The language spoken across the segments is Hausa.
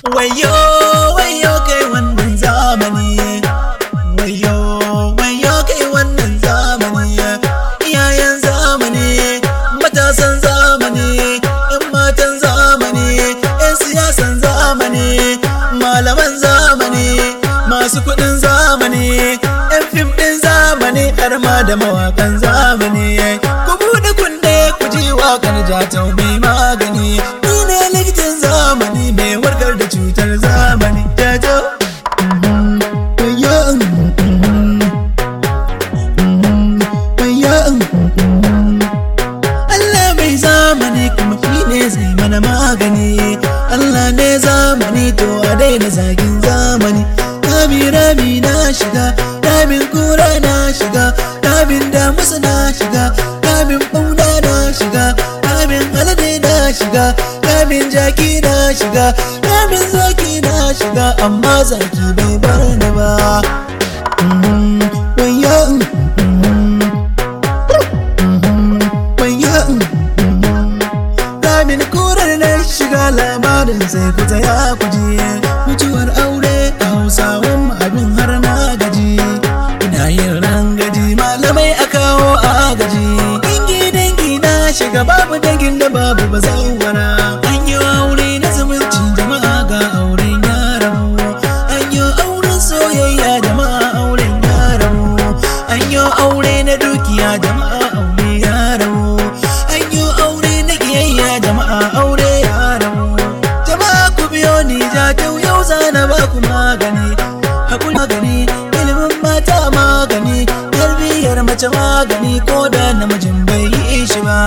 wayo wayo kai wannan zamani wayo wayo kai wannan zamani iyayen zamani matasan zamani yan matan zamani yan siyasan zamani malaman zamani masu kudin zamani yan fim din zamani har ma da mawakan zamani ku buɗe kunne ku ji waƙar jatau mai magani ni ne likitan zamani mai warkar da cutar zamani jatau Allah mai zamani kuma shi ne zai mana magani Allah ne zamani to a daina zagin zamani Rami rami na shiga, ramin kura na shiga, ramin damusa na shiga, ramin bauna na shiga, ramin alade na shiga, ramin jaki na shiga, ramin zaki na shiga, amma zaki bai bar ni ba. Mhm, wayyo, mhm, mhm, wayyo, mhm. Ramin kurar na shiga labarin sai ku ya kuji mutuwar aure a hausawan mu abin har na gaji ina yin rangaji malamai a kawo agaji dangi dangi na shiga babu dangin da babu ba zawara an yi aure na zumunci jama'a ga auren yaramu an yi auren soyayya jama'a auren yaramu an yi aure na dukiya jama'a aure yaramu an yi aure na kiyayya jama'a aure yaramu jama'a ku biyo ni jatau yau zana ba ku magani hakuri magani ilimin mata magani tarbiyyar mace magani ko da namijin bai yi shi ba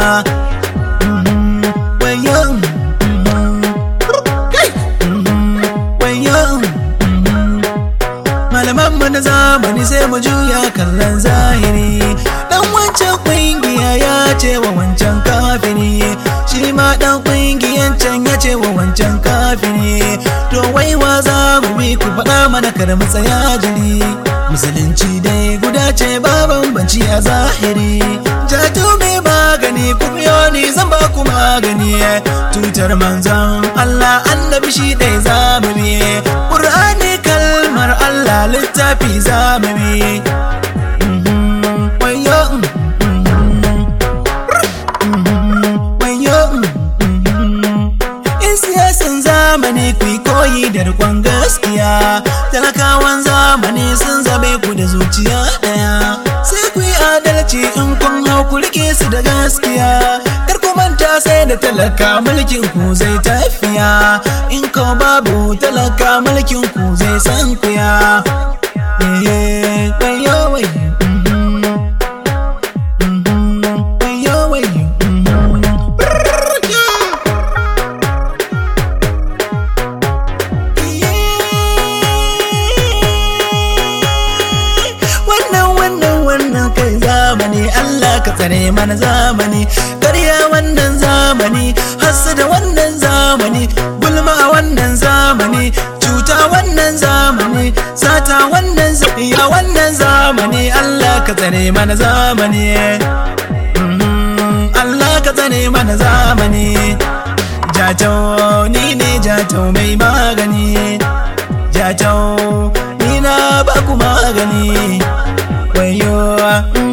Mhm, wayo, mhm, kai, mhm, wayo, mhm. malaman mu na zamani sai mu juya kallon zahiri dan wancan kungiya ya ce wa wancan kafiri shi ma dan kungiyan can ya ce wa wancan kafiri to wai wa za mu bi ku faɗa mana kar mu tsaya jiri musulunci dai guda ce ba bambanci a zahiri jato mai magani ku biyo ni zan ba ku magani tutar manzon Allah annabi shi dai za mu bi Qur'ani kalmar Allah littafi za mu bi Mhm, wayo mhm, mhm, wayo mhm. In siyasan zamani ku yi koyi da rikon gaskiya talakawan zamani sun zabe ku da zuciya daya sai ku yi adalci in kun hau ku rike su da gaskiya kar ku manta sai da talaka mulkin ku zai tafiya in ko babu talaka mulkin ku zai san kuya Eh, wayo, wayo, mhm, mhm, wayo, wayo, mhm. wannan wannan wannan kai zamani Allah ka tsare mana zamani ƙarya wannan zamani da wannan zamani gulma a wannan zamani cuta wannan zamani sata wannan zafiya wannan zamani Allah ka tsare mana zamani Mhm, Allah ka tsare mana zamani jatau ni ne jatau mai magani jatau ni na ba ku magani wayo